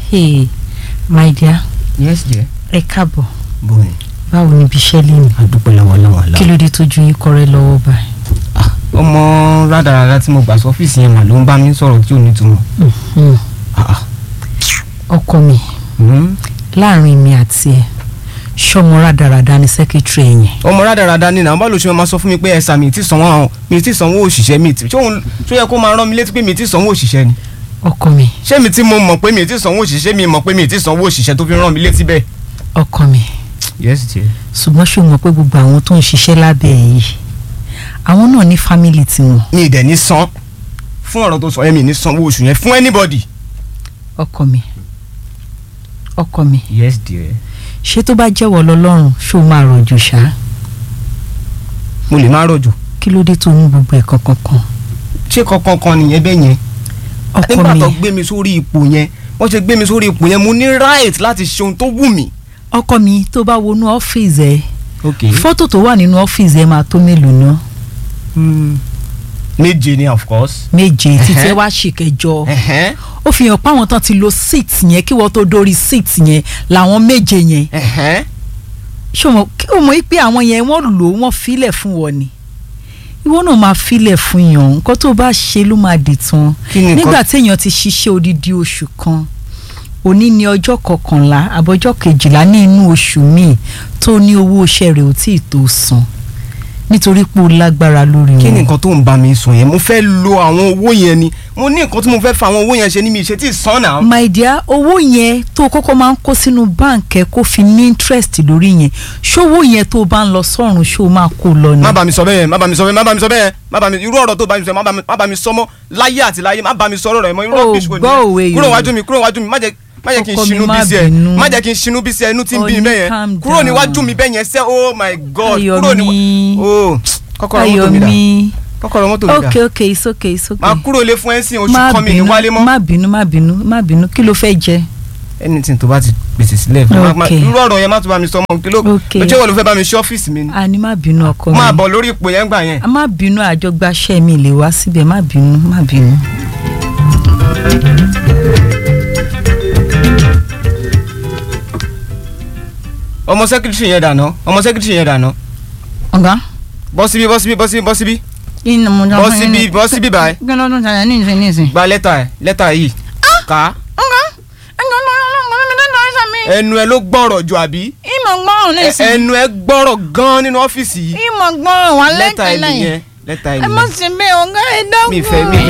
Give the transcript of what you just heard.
hey my dear yes dear. ẹ káàbọ̀ bóyá báwo ni ibi iṣẹ́ lè ní adúpẹ́ lọ́wọ́ lọ́wọ́ kí lọ. ló dé tójú yín kọrẹ́ lọ́wọ́ báyìí. ọmọ rádaràda tí mo gbà sọ́fíìsì yẹn mà ló ń bá mi sọ̀rọ̀ tí ò ní túmọ̀. Mhm. Ah, ọkọ mi hmm. láàrin mi àti ẹ ṣọmọ rádaràda ni sẹkítírì ẹ̀yìn ọmọ rádaràda ni náà bá lóṣù máa sọ fún mi pé ẹ̀sà mi ti sanwó àwọn mi ti sanwó òṣìṣẹ́ mi ti ṣé òun ṣó yẹ kó máa rán mi létí pé mi ti sanwó òṣìṣẹ́ ni. ọkọ mi ṣé mi ti mo mọ̀ pé mi ti sanwó òṣìṣẹ́ mi mọ̀ pé mi ti sanwó òṣìṣẹ́ tó fi rán mi létí bẹ́ẹ̀. ọkọ mi yes dear. ṣùgbọ́n ṣó mọ̀ pé gbogbo àwọn tó ń ṣiṣẹ́ lábẹ́ ẹ̀ yìí àwọn náà ní fámìlì tiwọn mi ì dẹ̀ ní san fún ọ̀rọ̀ tó sọ yẹn mi ní sanwó oṣù yẹn fún anybody. ọkọ mi ọkọ mi yes dear. ṣé tó bá jẹ́wọ́ lọ́lọ́run ṣó máa rọ̀jò ṣá mo lè má rọ̀jò kí ló dé tó ní gbogbo ẹ̀ kankan kan ṣé kankan kan nìyẹn bẹ́ẹ̀ yẹn ọkọ nígbà mi tó gbé mi sórí ipò yẹn wọ́n ṣe gbé mi sórí ipò yẹn mo ní right láti ṣe ohun tó wù mí. ọkọ mi tó bá wọnú ọ́fíìsì ẹ ok fọ́tò tó wà nínú ọ́fíìsì ẹ máa tó mélòó náà méje ni of course. méje títí ẹ Ẹhẹ́. wá ṣìkẹjọ ẹ̀hẹ́n ó fi hàn páwọn tán ti lo seat yẹn kí wọ́n tó dórí seat yẹn làwọn méje yẹn ẹ̀hẹ́n ṣé o mọ̀ kí o mọ̀ pé àwọn yẹn wọ́n lò ó wọ́n filẹ̀ fún wọn ni ìwọ náà máa filẹ̀ fún yàn nǹkan tó bá ṣe ló máa dì tán kí ni nígbà nǹkan téèyàn ti ṣiṣẹ́ odidi oṣù kan òní ni ọjọ́ kọkànlá àbọ̀jọ́ kejìlá ní inú oṣù míì tó ní owó iṣẹ́ rẹ̀ ò tí ì tó san nítorí pé ó lágbára lórí kí ni wọn. nǹkan tó ń bá mi sọ yẹn mo fẹ́ lo àwọn owó yẹn ni mo ní nǹkan tí mo fẹ́ fa àwọn owó yẹn ṣe ní mi ṣe tí ì san náà. my dear owó yẹn tó o kọ́kọ́ máa ń kó sínú báǹkì ẹ kó fi ní interest lórí yẹn ṣówó yẹn tó o bá ń lọ sọ́run ṣó o máa kó lọ ni. má bá mi sọ bẹ́ẹ̀ má bá mi sọ bẹ́ẹ̀ má bá mi sọ bẹ́ẹ̀ má bá mi irú ọ̀rọ̀ tó bá mi sọ má bá mi má bá mi sọ mọ́ láyé àti láyé má bá mi sọ ọ̀rọ̀ rẹ̀ mọ́ irú Oh, ọ̀rọ̀ bíṣu gbọ́ òwe kúrò Yorùbá. wájú mi kúrò wájú mi má jẹ́ má jẹ́ kí n Ọkọ mi, ṣinú má bí sí ẹ bínú. má jẹ́ kí n ṣinú bí sí ẹ inú tí ń bí mi Honey, bẹ́ẹ̀ calm yẹn kúrò down. níwájú mi bẹ́ẹ̀ yẹn sẹ́ oh my god Ayọ̀ kúrò níwájú mi. oh kọ́kọ́rọ́ mọ́tò mi dà Ayọ̀mí kọ́kọ́rọ́ mọ́tò mi dà okay okay it's okay it's okay. máa kúrò lé fún ẹ́sìn oṣù má kan mi ní bínú wálé mọ́ má bínú má bínú má bínú kí ló fẹ́ jẹ. anything tó bá ti pèsè sílẹ̀ fún má- má- Okay. irú ọ̀rọ̀ yẹn má tún bá mi sọ mọ́ kí ló Okay. lójú ìwọ ló fẹ́ bá mi ṣe ọ́fíìsì mi ni a ní má bínú ọkọ mi. máa bọ̀ lórí ipò yẹn gbà yẹn. a má bínú àjọgbáṣẹ́ mi lè wá síbẹ̀ má bínú má bínú. ọmọ sẹ́kítírì yẹn dànù ọmọ sẹ́kítírì yẹn dànù ọ̀gá bọ́ síbí bọ́ síbí bọ́ síbí bọ́ síbí kí ni mo jọ bọ́ fún yín síbí ní- bọ́ síbí báyìí kí ló tún ṣàyẹ̀ ní ìsìn ní ìsìn. gba lẹ́tà ẹ̀ lẹ́tà yìí kà á ọ̀gá ẹ̀jọ̀ ló ló ló mi lẹ́nu ọ̀sẹ̀ mi. ẹnu ẹ ló gbọ́rọ̀ jù àbí ìmọ̀ gbọ́ràn ní Ẹ- ìsìn. ẹnu ẹ gbọ́rọ̀ gan nínú ọ́fíìsì yìí ìmọ̀ gbọ́ràn wà lẹ́tà ẹ lẹ́tẹ̀lẹ̀ yẹn. nìyẹn lẹ́tà ẹ ẹ má nìyẹn sì bẹ́ẹ̀ ọ̀gá ẹ dákun. mi fẹ́ mi